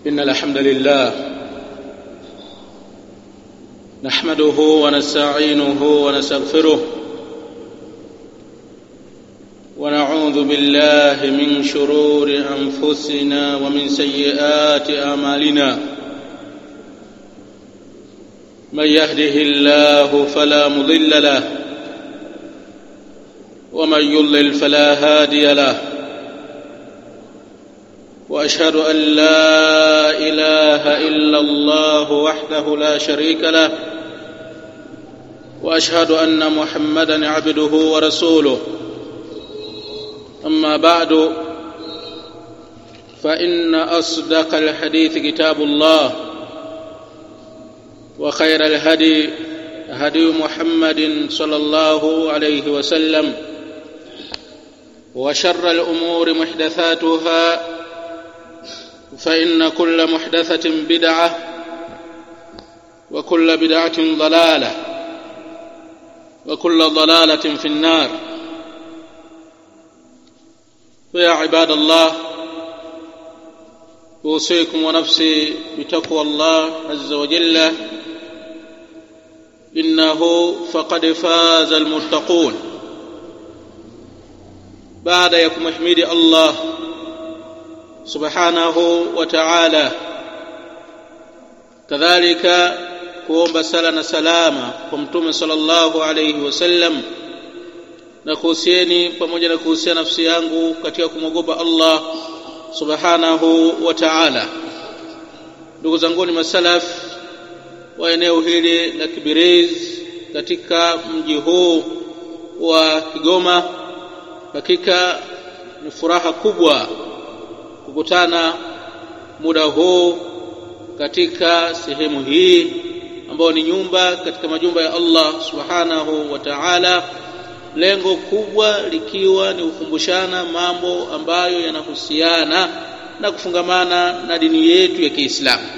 إن الحمد لله نحمده ونستعينه ونستغفره ونعوذ بالله من شرور أنفسنا ومن سيئات أعمالنا من يهده الله فلا مضل له ومن يضلل فلا هادي له واشهد ان لا اله الا الله وحده لا شريك له واشهد ان محمدا عبده ورسوله اما بعد فان اصدق الحديث كتاب الله وخير الهدي هدي محمد صلى الله عليه وسلم وشر الامور محدثاتها فان كل محدثه بدعه وكل بدعه ضلاله وكل ضلاله في النار فيا عباد الله اوصيكم ونفسي بتقوى الله عز وجل انه فقد فاز المتقون baada ya kumhimidi Allah subhanahu wa ta'ala kadhalika kuomba sala na salama kwa mtume sallallahu alayhi wasallam na kuhusieni pamoja na kuhusia nafsi yangu katika kumwogopa Allah subhanahu wa ta'ala ndugu zangu ni masalaf wa eneo hili la Kibiriz katika mji huu wa Kigoma hakika ni furaha kubwa kukutana muda huu katika sehemu hii ambayo ni nyumba katika majumba ya Allah subhanahu wa ta'ala lengo kubwa likiwa ni kukumbushana mambo ambayo yanahusiana na kufungamana na dini yetu ya Kiislamu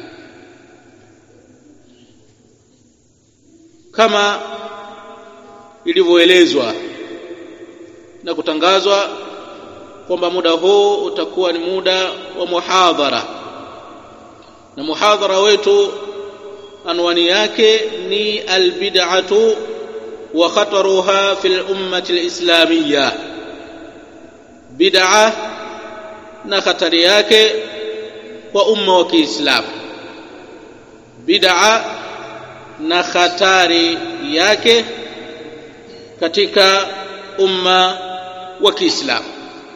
kama ilivyoelezwa na kutangazwa kwamba muda huu utakuwa ni muda wa muhadhara na muhadhara wetu anwani yake ni albid'atu wa khataruha fil ummati alislamiyya bid'a na hatari yake kwa umma wa Kiislamu bid'a na hatari yake katika umma wa Kiislamu.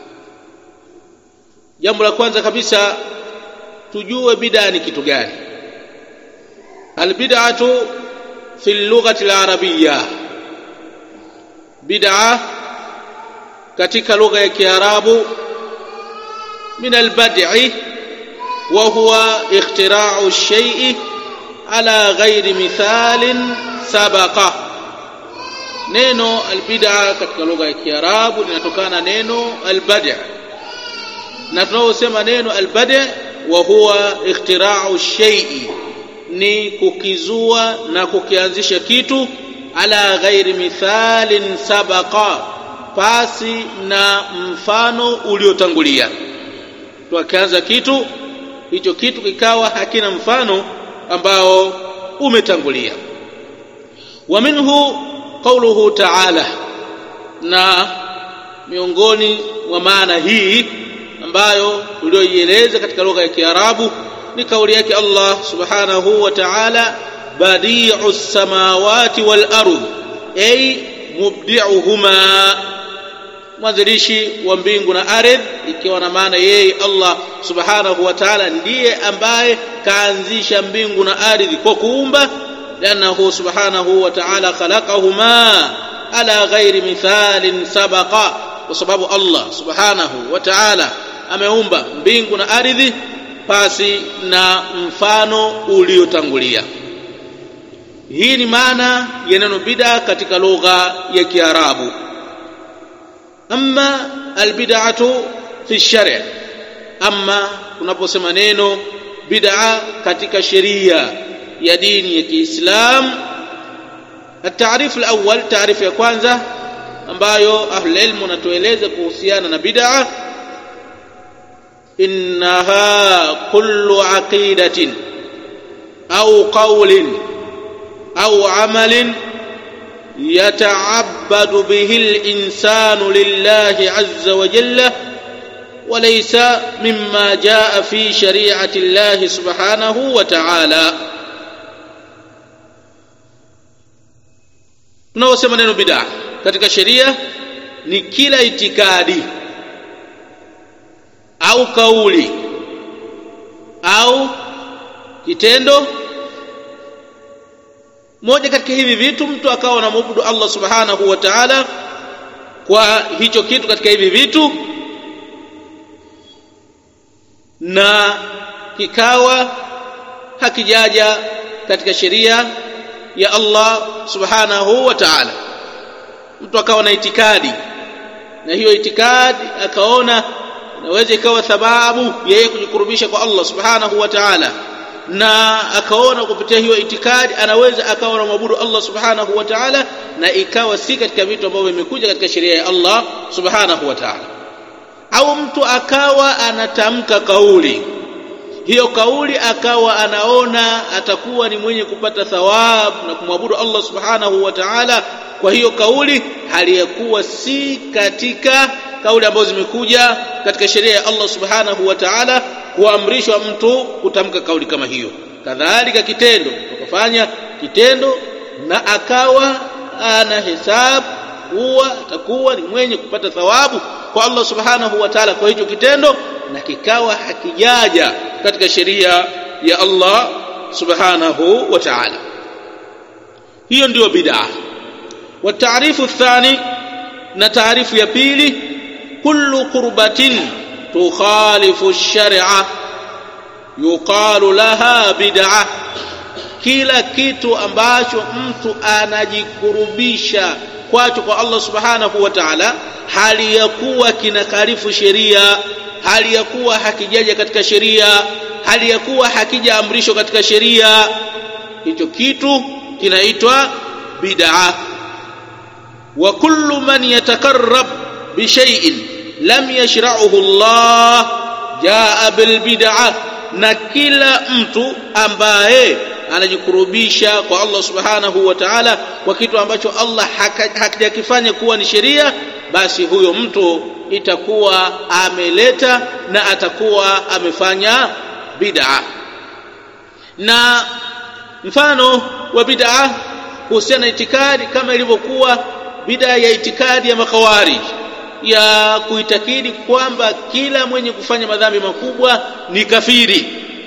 Jambo la kwanza kabisa tujue bid'a ni kitu gani. Albid'atu fi lughati al-arabiyya. Bid'a katika lugha ya Kiarabu min al-bad'i wa huwa ikhtira'u ash-shay'i ala ghairi mithalin sabaqa neno albid'a katika lugha ya Kiarabu linatokana neno albadi' na tunaposema neno albadi' wa huwa ikhtira'u shay'i ni kukizua na kukianzisha kitu ala ghairi mithalin sabaqa pasi na mfano uliotangulia tukianza kitu hicho kitu kikawa hakina mfano ambao umetangulia wa minhu قوله تعالى na miongoni mwa maana hii ambayo tulioieleza katika lugha ya Kiarabu ni kauli yake Allah subhanahu wa ta'ala badi'u samawati wal ardh ay mubdi'uhuma mwanzilishi wa mbingu na ardhi ikiwa na maana yeye Allah subhanahu wa ta'ala ndiye ambaye kaanzisha mbingu na ardhi kwa kuumba لأنه سبحانه وتعالى خلقهما على غير مثال سبق وسبب الله سبحانه وتعالى ameumba mbingu na ardhi pasi na mfano uliotangulia hii ni maana ya neno bid'a katika lugha ya Kiarabu amma albid'atu fi shari' amma tunaposema neno bid'a katika sheria ya dini ya Kiislam التعريف الأول تعريف ya kwanza ambayo ahlul ilmu wanatueleza kuhusiana na bid'a إنها كل عقيدة أو قول أو عمل يتعبد به الإنسان لله عز وجل وليس مما جاء في شريعة الله سبحانه وتعالى tunaosema neno bidaa katika sheria ni kila itikadi au kauli au kitendo moja katika hivi vitu mtu akawa anamwabudu Allah subhanahu wa ta'ala kwa hicho kitu katika hivi vitu na kikawa hakijaja katika sheria ya Allah subhanahu wa ta'ala mtu akawa na itikadi na hiyo itikadi akaona inaweza ikawa sababu yeye kujikurubisha kwa Allah subhanahu wa ta'ala na akaona kupitia hiyo itikadi anaweza akawa na mwabudu Allah subhanahu wa ta'ala na ikawa si katika vitu ambavyo vimekuja katika sheria ya Allah subhanahu wa ta'ala au mtu akawa anatamka kauli hiyo kauli akawa anaona atakuwa ni mwenye kupata thawabu na kumwabudu Allah subhanahu wa ta'ala kwa hiyo kauli hali ya kuwa si katika kauli ambazo zimekuja katika sheria ya Allah subhanahu wa ta'ala kuamrishwa mtu kutamka kauli kama hiyo kadhalika kitendo tukafanya kitendo na akawa ana hesabu huwa atakuwa ni mwenye kupata thawabu kwa Allah subhanahu wa ta'ala kwa hicho kitendo na kikawa hakijaja katika sheria ya Allah subhanahu wa ta'ala hiyo ndiyo bid'a wa taarifu thani na taarifu ya pili kullu qurbatin tukhalifu ash-shar'a yuqalu laha bid'a kila kitu ambacho mtu anajikurubisha kwacho kwa Allah subhanahu wa ta'ala hali ya kuwa kinakarifu sheria hali ya kuwa hakijaja katika sheria hali ya kuwa hakijaamrishwa katika sheria hicho kitu kinaitwa bid'a wa kullu man yatakarrab bi shay'in lam yashra'uhu Allah jaa bil bid'ah na kila mtu ambaye anajikurubisha kwa Allah subhanahu wa ta'ala kwa kitu ambacho Allah hakijakifanya kuwa ni sheria basi huyo mtu itakuwa ameleta na atakuwa amefanya bid'a na mfano wa bid'a kuhusiana na itikadi kama ilivyokuwa bid'a ya itikadi ya makawari ya kuitakidi kwamba kila mwenye kufanya madhambi makubwa ni kafiri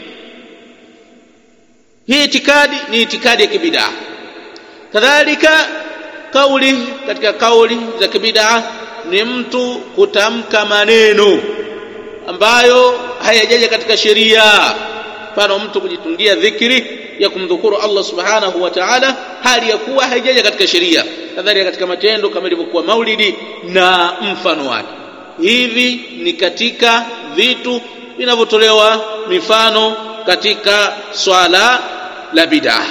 hii itikadi ni itikadi ya kibidaa kadhalika kauli katika kauli za kibidaa ni mtu kutamka maneno ambayo hayajaja katika sheria mfano mtu kujitungia dhikri ya kumdhukuru Allah subhanahu wa ta'ala hali ya kuwa haijaja katika sheria kadhalika katika matendo kama ilivyokuwa maulidi na mfano wake hivi ni katika vitu vinavyotolewa mifano katika swala la bid'ah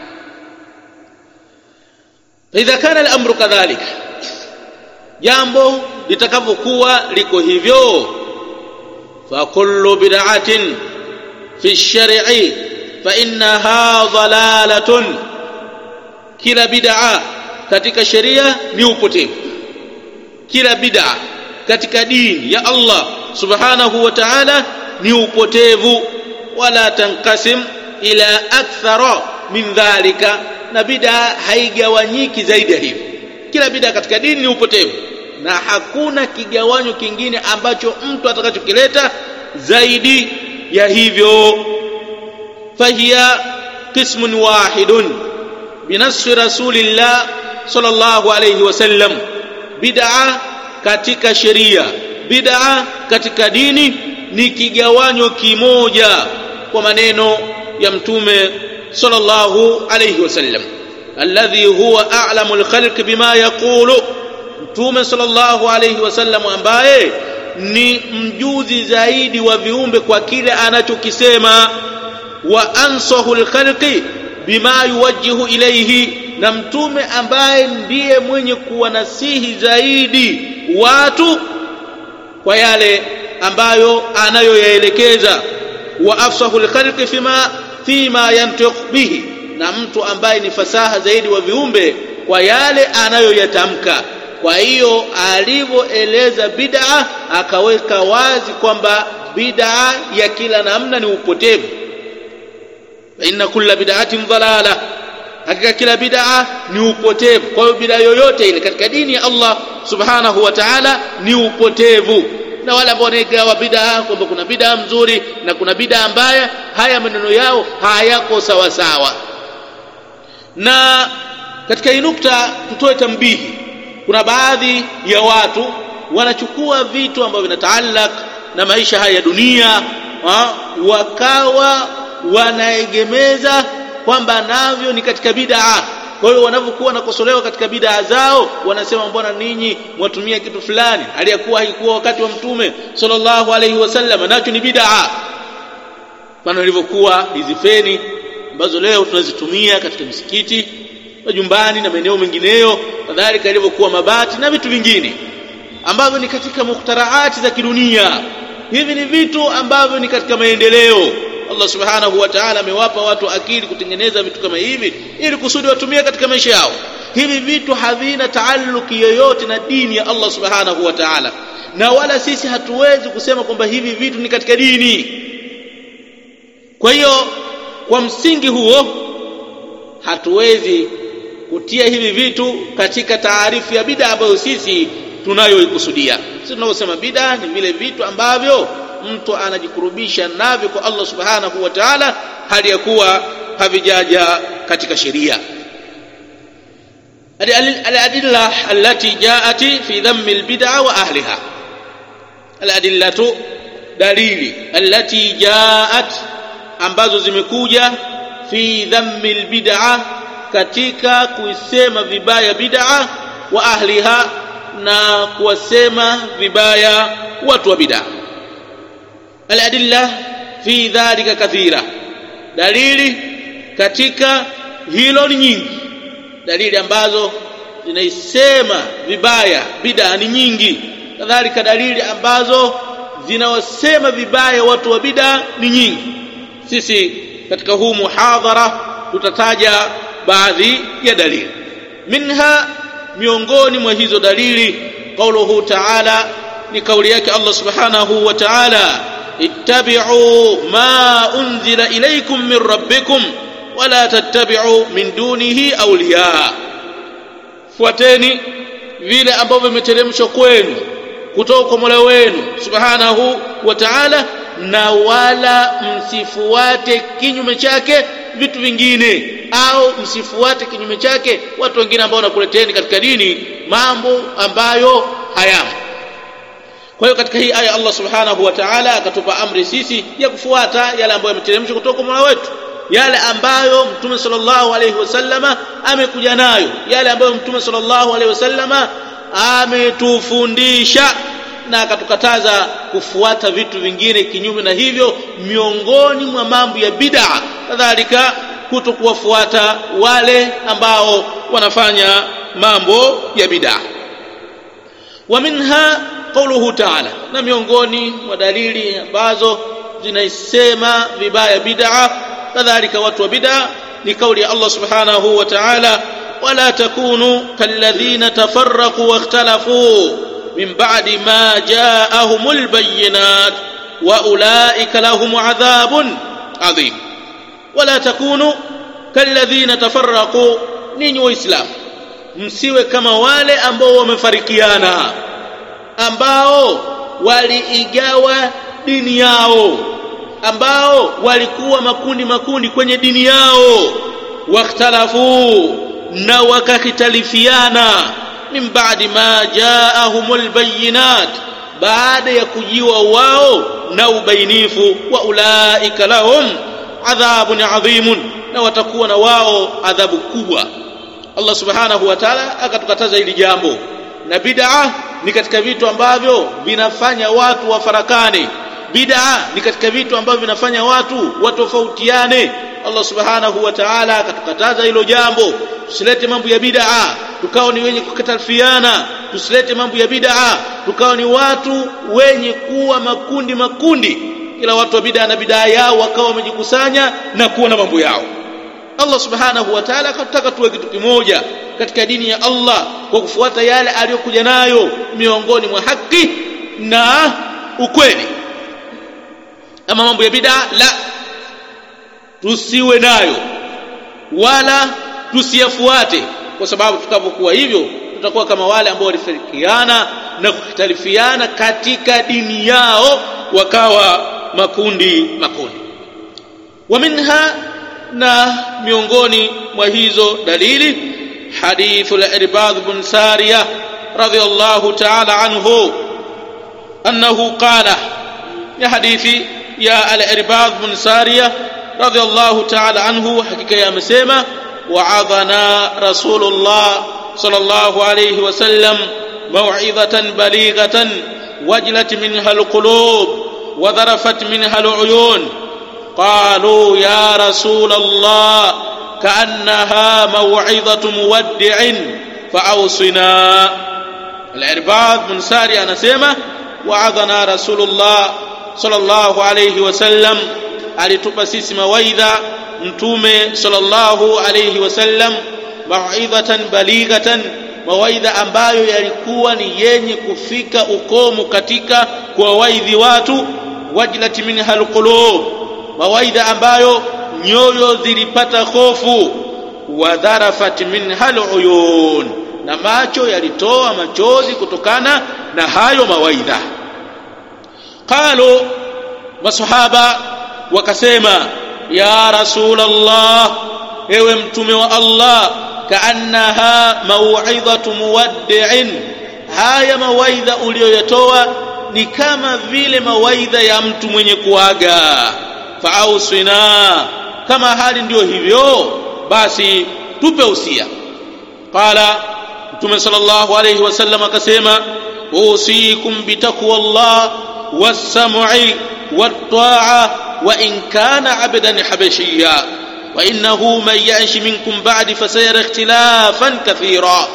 idha kana al-amru kadhalika jambo litakavyokuwa liko hivyo fa kullu bid'atin fi ash-shar'i fa innaha dhalalatun kila bid'a katika sheria ni upotevu kila bid'a katika dini ya Allah subhanahu wa ta'ala ni upotevu wala tanqasim ila akthara min dhalika na bid'a haigawanyiki zaidi ya hivyo kila bid'a katika dini ni upotevu na hakuna kigawanyo kingine ambacho mtu atakachokileta zaidi ya hivyo fahiya qismun wahidun binasri rasulillah sallallahu alayhi wasallam bid'a katika sheria bid'a katika dini ni kigawanyo kimoja kwa maneno ya mtume sallallahu alayhi wasallam alladhi huwa a'lamul khalq bima yaqulu mtume sallallahu alayhi wasallam ambaye ni mjuzi zaidi wa viumbe kwa kile anachokisema wa ansahul khalqi bima yuwajjihu ilayhi na mtume ambaye ndiye mwenye kuwanasihi zaidi watu kwa yale ambayo anayoyaelekeza wa afsahu lkhalqi fima fima yantiq bihi na mtu ambaye ni fasaha zaidi wa viumbe kwa yale anayoyatamka kwa hiyo alivyoeleza bid'a akaweka wazi kwamba bid'a ya kila namna ni upotevu inna kulla bid'atin dhalala hakika kila bid'a ni upotevu kwa hiyo bid'a yoyote ile katika dini ya Allah subhanahu wa ta'ala ni upotevu na wale ambao wanaigawa bid'a kwamba kuna bid'a mzuri na kuna bid'a mbaya haya maneno yao hayako sawa sawa na katika hii nukta tutoe tambihi kuna baadhi ya watu wanachukua vitu ambavyo vinataallaq na maisha haya ya dunia ha? wakawa wanaegemeza kwamba navyo ni katika bid'a kwa hiyo wanavyokuwa wanakosolewa katika bid'a zao wanasema mbona ninyi mwatumia kitu fulani aliyakuwa haikuwa wakati wa mtume sallallahu alaihi wasallam nacho ni bid'a mfano ilivyokuwa hizi feni ambazo leo tunazitumia katika misikiti majumbani na maeneo mengineyo kadhalika ilivyokuwa mabati na vitu vingine ambavyo ni katika mukhtaraati za kidunia hivi ni vitu ambavyo ni katika maendeleo Allah subhanahu wa ta'ala amewapa watu akili kutengeneza vitu kama hivi ili kusudi watumie katika maisha yao hivi vitu havina taalluki yoyote na dini ya Allah subhanahu wa ta'ala na wala sisi hatuwezi kusema kwamba hivi vitu ni katika dini kwa hiyo kwa msingi huo hatuwezi kutia hivi vitu katika taarifu ya bid'a ambayo sisi tunayoikusudia sisi tunaposema bid'a ni vile vitu ambavyo mtu anajikurubisha navyo kwa Allah subhanahu wa ta'ala hali ya kuwa havijaja katika sheria الأدلة التي جاءت في ذم البدع وأهلها الأدلة دليل التي جاءت ambazo zimekuja fi dhammi albid'a katika kuisema vibaya bid'a wa ahliha na kuwasema vibaya watu wa bid'a aladilla fi dhalika kathira dalili katika hilo ni nyingi dalili ambazo zinaisema vibaya bid'a ni nyingi kadhalika dalili ambazo zinawasema vibaya watu wa bid'a ni nyingi sisi katika huu muhadhara tutataja baadhi ya dalili minha miongoni mwa hizo dalili qauluhu ta'ala ni kauli yake Allah subhanahu wa ta'ala ittabi'u ma unzila ilaykum min rabbikum wala tattabi'u min dunihi awliya fuateni vile ambavyo vimeteremshwa kwenu kutoka kwa Mola wenu subhanahu wa ta'ala na wala msifuate kinyume chake vitu vingine au msifuate kinyume chake watu wengine ambao wanakuleteni katika dini mambo ambayo hayamo kwa hiyo katika hii aya Allah subhanahu wa ta'ala akatupa amri sisi ya kufuata yale ambayo yameteremshwa kutoka kwa Mola wetu yale ambayo mtume sallallahu alaihi wasallama amekuja nayo yale ambayo mtume sallallahu alaihi wasallama ametufundisha na akatukataza kufuata vitu vingine kinyume na hivyo miongoni mwa mambo ya bid'a kadhalika kutokuwafuata wale ambao wanafanya mambo ya bid'a wa minha qawluhu ta'ala na miongoni mwa dalili ambazo zinaisema vibaya bid'a kadhalika watu wa bid'a ni kauli ya Allah subhanahu wa ta'ala wala takunu kalladhina tafarraqu wakhtalafu من بعد ما جاءهم البينات واولئك لهم عذاب عظيم ولا تكونوا كالذين تفرقوا ninyi waislamu msiwe kama wale ambao wamefarikiana ambao waliigawa dini yao ambao walikuwa makundi makundi kwenye dini yao wakhtalafu na wakahitalifiana min ba'di ma ja'ahumul bayyinat baada ya kujiwa wao na ubainifu wa ulaika lahum adhabun adhimun na watakuwa na wao adhabu kubwa Allah subhanahu wa ta'ala akatukataza hili jambo na bid'a ni katika vitu ambavyo vinafanya watu wafarakane bid'a ni katika vitu ambavyo vinafanya watu watofautiane Allah subhanahu wa ta'ala akatukataza hilo jambo tusilete mambo ya bid'a tukao ni wenye kukatalifiana tusilete mambo ya bid'a tukawa ni watu wenye kuwa makundi makundi kila watu wa bid'a na bid'a yao wakawa wamejikusanya na kuwa na mambo yao Allah subhanahu wa ta'ala akataka tuwe kitu kimoja katika dini ya Allah kwa kufuata yale aliyokuja nayo miongoni mwa haki na ukweli ama mambo ya bid'a la tusiwe nayo wala tusiyafuate kwa sababu tutakapokuwa hivyo tutakuwa kama wale ambao walifarikiana na kukhtalifiana katika dini yao wakawa makundi makundi wa minha na miongoni mwa hizo dalili hadithu al-irbad bin sariya radiyallahu ta'ala anhu annahu qala ya hadithi ya al-irbad bin sariya radiyallahu ta'ala anhu hakika yamesema wa'adhana rasulullah sallallahu alayhi wasallam maw'izatan balighatan wajlat minha al-qulub wa dharafat minha al-uyun قالوا يا رسول الله كأنها موعظة مودع فأوصنا العرباض بن ساري أنا سيما وعظنا رسول الله صلى الله عليه وسلم alitupa sisi mawaidha mtume sallallahu alayhi wasallam mauidhatan balighatan mawaidha ambayo yalikuwa ni yenye kufika ukomo katika kuwawaidhi watu wajlat minha alqulub mawaidha ambayo nyoyo zilipata hofu wadharafat minha aluyun na macho yalitoa machozi kutokana na hayo mawaidha qalu masahaba wakasema ya rasul allah ewe mtume wa allah kaannaha mauidhatu muwaddi'in haya mawaidha uliyoyatoa ni kama vile mawaidha ya mtu mwenye kuaga faausina kama hali ndiyo hivyo basi tupe usia qala mtume sallallahu alayhi wasallam akasema usikum bitaqwa allah was-sam'i wat-ta'a wa in kana 'abdan habashiyya wa innahu man ya'ish minkum ba'di fasayara ikhtilafan kathira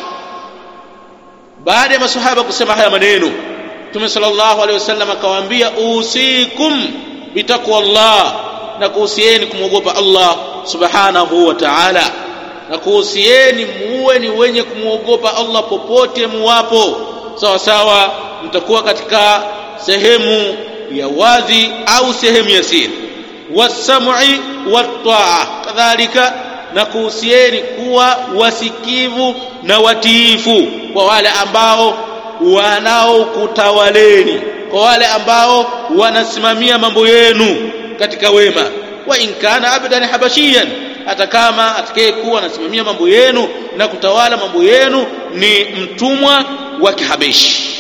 baada ya masahaba kusema haya maneno mtume sallallahu alayhi wasallam akawaambia usikum bitaqwa Allah na kuhusieni kumwogopa Allah subhanahu wa ta'ala na kuhusieni muwe ni wenye kumwogopa Allah popote muwapo sawa sawa mtakuwa katika sehemu ya wazi au sehemu ya siri wasam'i wat-ta'a kadhalika na kuhusieni kuwa wasikivu na watiifu kwa wale ambao wanaokutawaleni kwa wale ambao wanasimamia mambo yenu katika wema wa in kana abdan habashiyan hata kama atakayekuwa anasimamia mambo yenu na kutawala mambo yenu ni mtumwa wa kihabeshi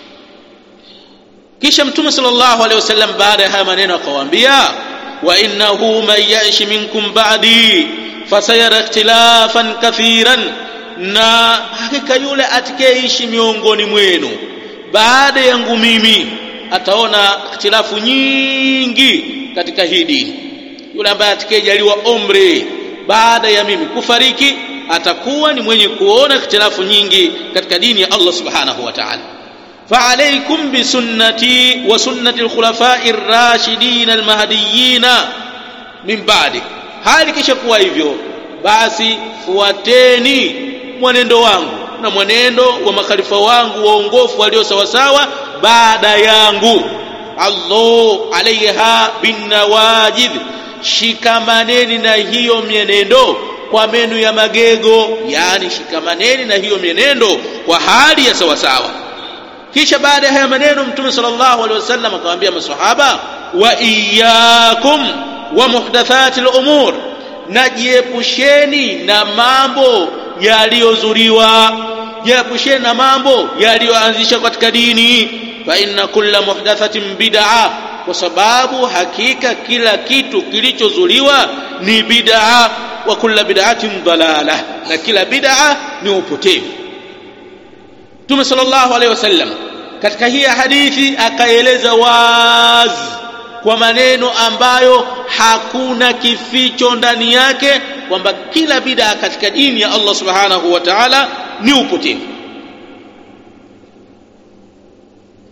kisha mtume sallallahu alaihi wasallam baada ya haya maneno akawaambia wa innahu man ya'ish minkum ba'di fasayara ikhtilafan kathiran na hakika yule atakayeishi miongoni mwenu baada yangu mimi ataona ikhtilafu nyingi katika hii dini yule ambaye atakayejaliwa umri baada ya mimi kufariki atakuwa ni mwenye kuona ikhtilafu nyingi katika dini ya Allah subhanahu wa ta'ala فعليكم بسنتي وسنة الخلفاء الراشدين المهديين من بعد hali kisha kuwa hivyo basi fuateni mwenendo wangu na mwenendo wa makhalifa wangu waongofu walio sawasawa baada yangu allahu alaiha binnawajid shikamaneni na hiyo mienendo kwa menu ya magego yani shikamaneni na hiyo mienendo kwa hali ya sawasawa kisha baada ya haya maneno mtume sallallahu alaihi wasallam akamwambia maswahaba wa iyyakum wa muhdathati al-umur najiepusheni na mambo yaliyozuliwa jiepusheni na mambo yaliyoanzishwa katika dini fa inna kulla muhdathatin bid'a kwa sababu hakika kila kitu kilichozuliwa ni bid'a wa kulla bid'atin dalala na kila bid'a ni upotevu Mtume sallallahu alaihi wasallam katika hii hadithi akaeleza wazi kwa maneno ambayo hakuna kificho ndani yake kwamba kila bid'a katika dini ya Allah subhanahu wa ta'ala ni upotevu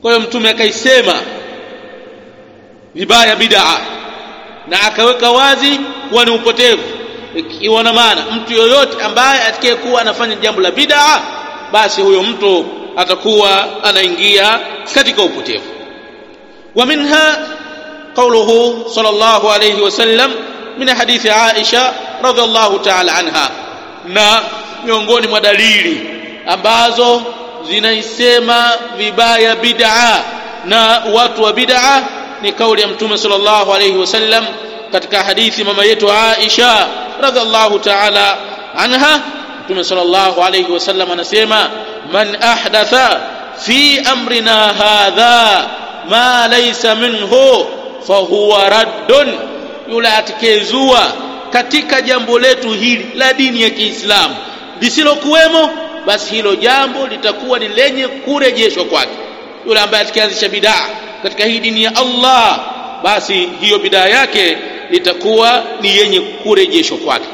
kwa hiyo mtume akaisema vibaya bid'a na akaweka wazi kuwa ni upotevu ikiwa na maana mtu yoyote ambaye atakayekuwa anafanya jambo la bid'a basi huyo mtu atakuwa anaingia katika upotevu wa minha قوله صلى الله عليه وسلم من حديث عائشة رضي الله تعالى عنها na miongoni mwa dalili ambazo zinaisema vibaya bid'a na watu wa bid'a ni kauli ya mtume sallallahu alayhi wasallam katika hadithi mama yetu Aisha radhiallahu ta'ala anha mtume sallallahu alayhi wasallam anasema man ahdatha fi amrina hadha ma laysa minhu fahuwa raddun yule atakaezua katika jambo letu hili la dini ya Kiislamu lisilokuwemo basi hilo jambo litakuwa ni lenye kurejeshwa kwake yule ambaye atakaanzisha bidaa katika hii dini ya Allah basi hiyo bidaa yake litakuwa ni yenye kurejeshwa kwake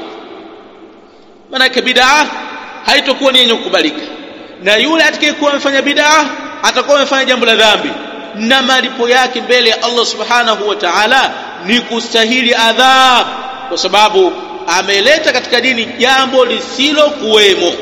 maanake bidaa haitokuwa ni yenye kukubalika na yule atakayekuwa amefanya bidaa atakuwa amefanya jambo la dhambi na malipo yake mbele ya Allah subhanahu wa ta'ala ni kustahili adhab kwa sababu ameleta katika dini jambo lisilo kuwemo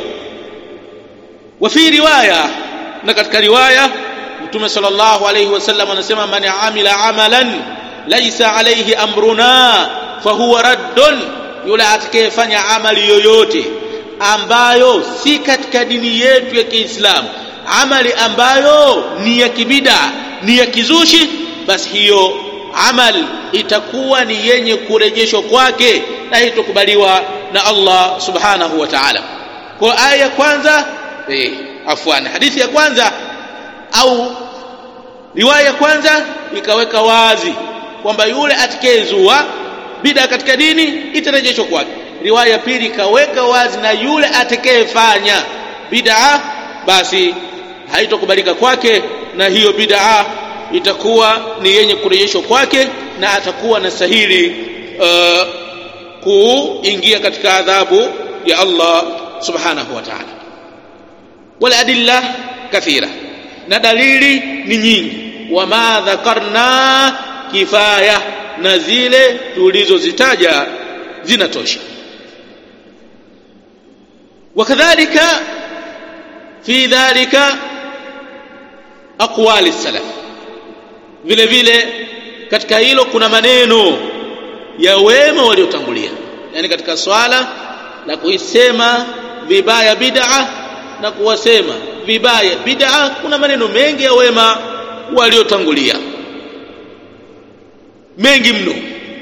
wa fi riwaya na katika riwaya mtume sallallahu alayhi wasallam anasema man amila amalan laysa alayhi amruna fahuwa raddun yule atakayefanya amali yoyote ambayo si katika dini yetu ya Kiislamu amali ambayo ni ya kibida ni ya kizushi basi hiyo amal itakuwa ni yenye kurejeshwa kwake na hitokubaliwa na Allah subhanahu wa ta'ala kwa aya ya kwanza eh afwan hadithi ya kwanza au riwaya ya kwanza ikaweka wazi kwamba yule atakayezua bida katika dini itarejeshwa kwake riwaya ya pili ikaweka wazi na yule atakayefanya bid'a basi haitokubalika kwake na hiyo bid'a itakuwa ni yenye kurejeshwa kwake na atakuwa na sahili uh, kuingia katika adhabu ya Allah subhanahu wa ta'ala wal adilla kathira na dalili ni nyingi wama dhakarna kifaya na zile tulizozitaja zinatosha wakadhalika fi dhalika aqwali salaf vile vile katika hilo kuna maneno ya wema waliotangulia yani katika swala la kuisema vibaya bid'a na kuwasema vibaya bid'a kuna maneno mengi ya wema waliotangulia mengi mno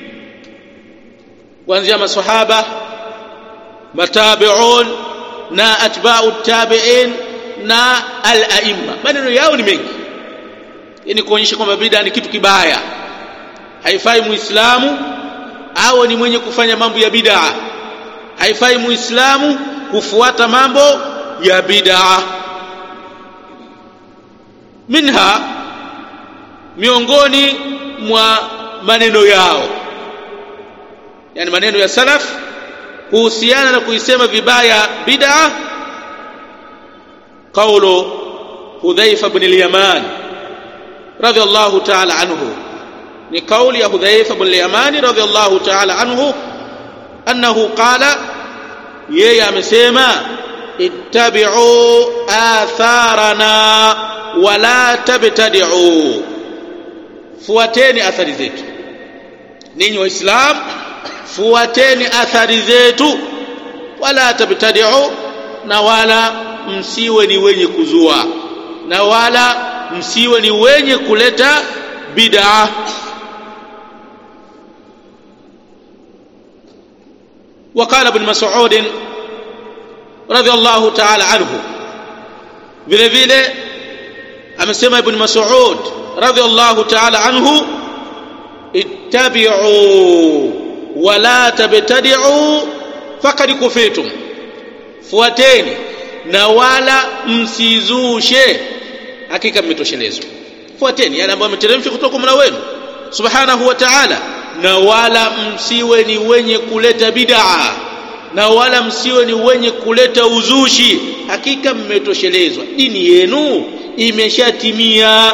kuanzia maswahaba matabi'un na atba'u tabi'in na al-a'imma maneno yao ni mengi yani kuonyesha kwamba bid'a ni kitu kibaya haifai muislamu awe ni mwenye kufanya mambo ya bid'a haifai muislamu kufuata mambo ya bid'a minha miongoni mwa maneno yao yani maneno ya salaf kuhusiana na kuisema vibaya bid'a qawlu hudhaifa ibn al-yaman radiyallahu ta'ala anhu ni kauli ya hudhaifa ibn al-yaman radiyallahu ta'ala anhu annahu qala yeye amesema ittabi'u atharana wala tabtadi'u fuateni athari zetu ninyi waislamu fuateni athari zetu wala tabtadi'u na wala msiwe ni wenye kuzua na wala msiwe ni wenye kuleta bid'a وقال ابن مسعود رضي الله تعالى عنه vile vile amesema ibn Mas'ud radhiyallahu ta'ala anhu ittabi'u wa la tabtadi'u faqad kufitum fuateni na wala msizushe hakika mmetoshelezwa fuateni yale ambayo ameteremsha kutoka kwa Mola wenu subhanahu wa ta'ala na wala msiwe ni wenye kuleta bid'a na wala msiwe ni wenye kuleta uzushi hakika mmetoshelezwa dini yenu imeshatimia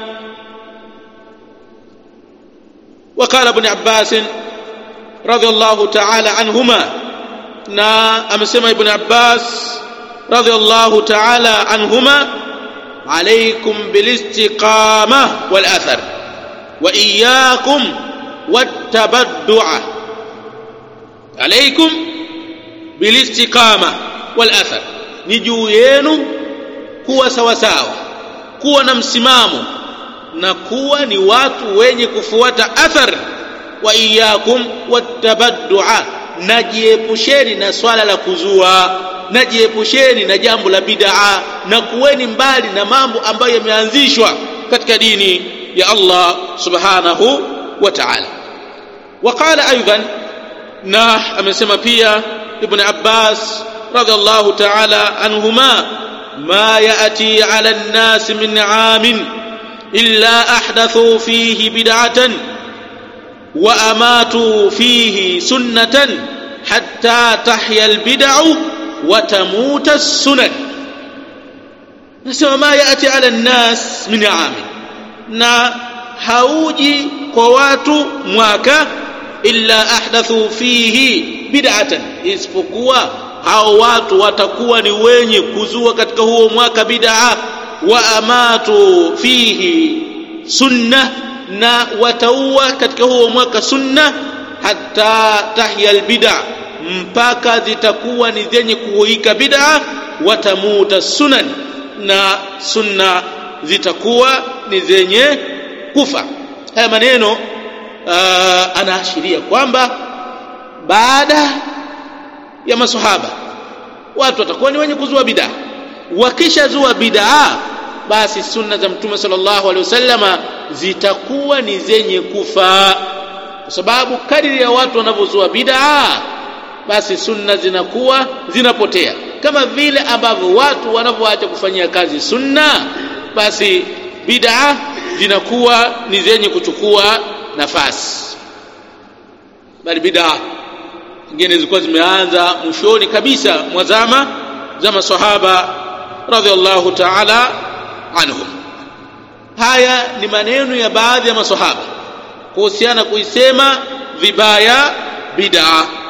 وقال ابن عباس رضي الله تعالى عنهما na amesema ibn Abbas radhiallahu ta'ala anhuma alaykum bilistiqama wal athar wa iyyakum wattabaddu'a alaykum bilistiqama wal athar ni juu yenu kuwa sawa sawa kuwa na msimamo na kuwa ni watu wenye kufuata athar wa iyyakum wattabaddu'a najiepusheni na swala la kuzua najiepusheni na jambo la bid'a na kuweni mbali na mambo ambayo yameanzishwa katika dini ya Allah subhanahu wa ta'ala waqala aidan na amesema pia ibn Abbas radhiallahu ta'ala anhuma ma ya'ti 'ala an-nas min 'amin illa ahdathu fihi bid'atan وأماتوا فيه سنة حتى تحيا البدع وتموت السنن نسمى ما يأتي على الناس من عام na hauji kwa watu mwaka illa ahdathu fihi bid'atan isipokuwa hao watu watakuwa ni wenye kuzua katika huo mwaka bid'a wa amatu fihi sunnah na wataua katika huo mwaka sunna hata tahya albid'a mpaka zitakuwa ni zenye kuhuika bid'a watamuta sunan na sunna zitakuwa ni zenye kufa haya maneno uh, anaashiria kwamba baada ya masahaba watu watakuwa ni wenye kuzua bid'a wakishazua bid'a basi sunna za mtume sallallahu alaihi wasallama zitakuwa ni zenye kufa kwa sababu kadiri ya watu wanavyozua bid'a basi sunna zinakuwa zinapotea kama vile ambavyo watu wanavyoacha kufanyia kazi sunna basi bid'a zinakuwa ni zenye kuchukua nafasi bali bid'a nyingine zilikuwa zimeanza mwishoni kabisa mwa zama za masahaba radhiallahu ta'ala anhum haya ni maneno ya baadhi ya masahaba kuhusiana kuisema vibaya bid'a